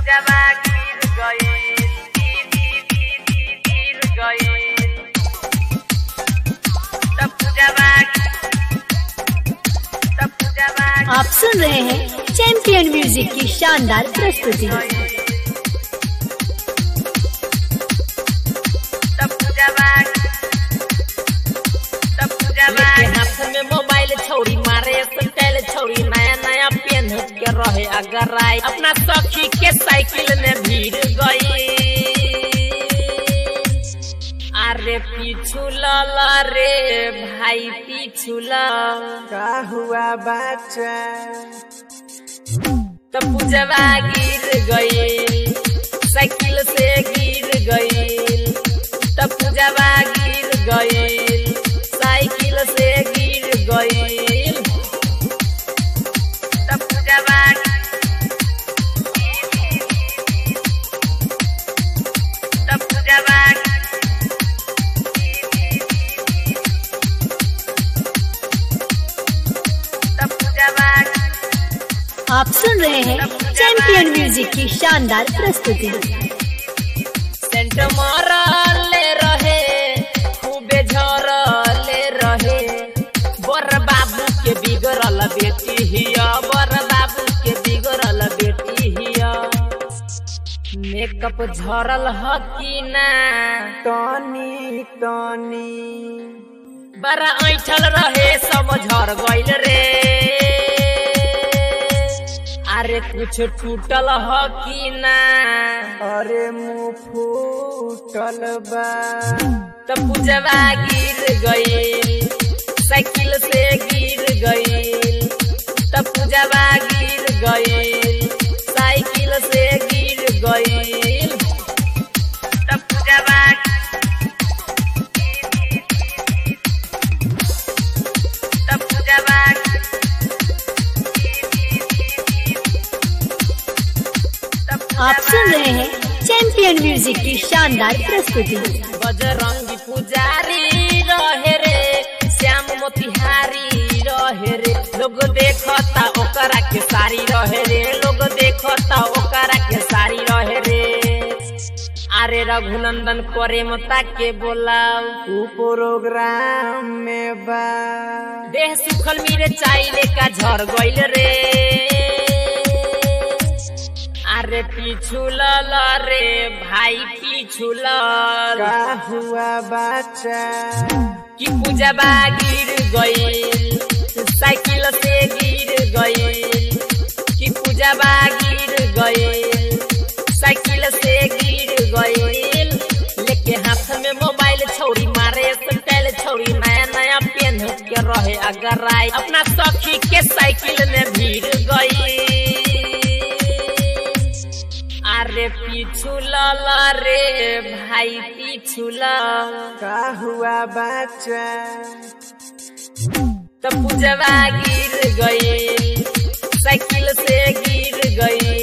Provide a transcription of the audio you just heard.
पूजवा गिर गईल गिर गिर गिर गईल तब पूजवा तब पूजवा आप सुन रहे हैं चैंपियन म्यूजिक की शानदार प्रस्तुति तब पूजवा तब पूजवा लेके हाथ में मोबाइल छौरी मारे स्टाइल छौरी नया नया पेन के रहे अगर आई अपना सखी के साइकिल में भीड़ गई अरे पीछू लला रे भाई पीछू ला का हुआ बच्चा तो पूजवा गिर गई साइकिल से गिर गई तो पूजवा गिर गई साइकिल से गिर गई तब पूजवा तब पूजवा तब पूजवा आप सुन रहे हैं चैंपियन म्यूजिक की शानदार प्रस्तुति सेंट मारले रहे खूबे झरले रहे बर बाबू के बिगड़ल बेटी हिया बर बाबू के बिगड़ल बेटी हिया मेकअप झरल ह कि ना टनी टनी बड़ा ऐठल रहे सब झर गइल रे अरे कुछ टूटल ह कि ना अरे मुंह फूटल बा तो पूजवा गिर गई साइकिल से गिर गई तो पूजवा गिर गई साइकिल से गिर गई तब पूजवा तब पूजवा आप सुन रहे हैं चैंपियन म्यूजिक की शानदार प्रस्तुति बजरंगी पुजारी रहे रे श्याम मोतिहारी रहे रे लोग देखता ओकरा के सारी रहे रे लोग देखता ओकरा के सारी रहे रे अरे रघुनंदन करे मता के बोलाऊ ऊ प्रोग्राम में बा देह सुखल मेरे चाइले का झर गइल रे अरे पीछू लल रे भाई पीछू लल का हुआ बच्चा कि पूजवा गिर गई साइकिल से गिर गई कि पूजवा गिर गई साइकिल से गिर गई लेके हाथ में मोबाइल छौरी मारे स्टाइल छौरी नया नया पेन के रहे अगर आई अपना सखी के साइकिल में भीड़ गई अरे पीछू लल रे भाई पीछू लल का हुआ बच्चा तो पूजवा गिर गई साइकिल से गिर गई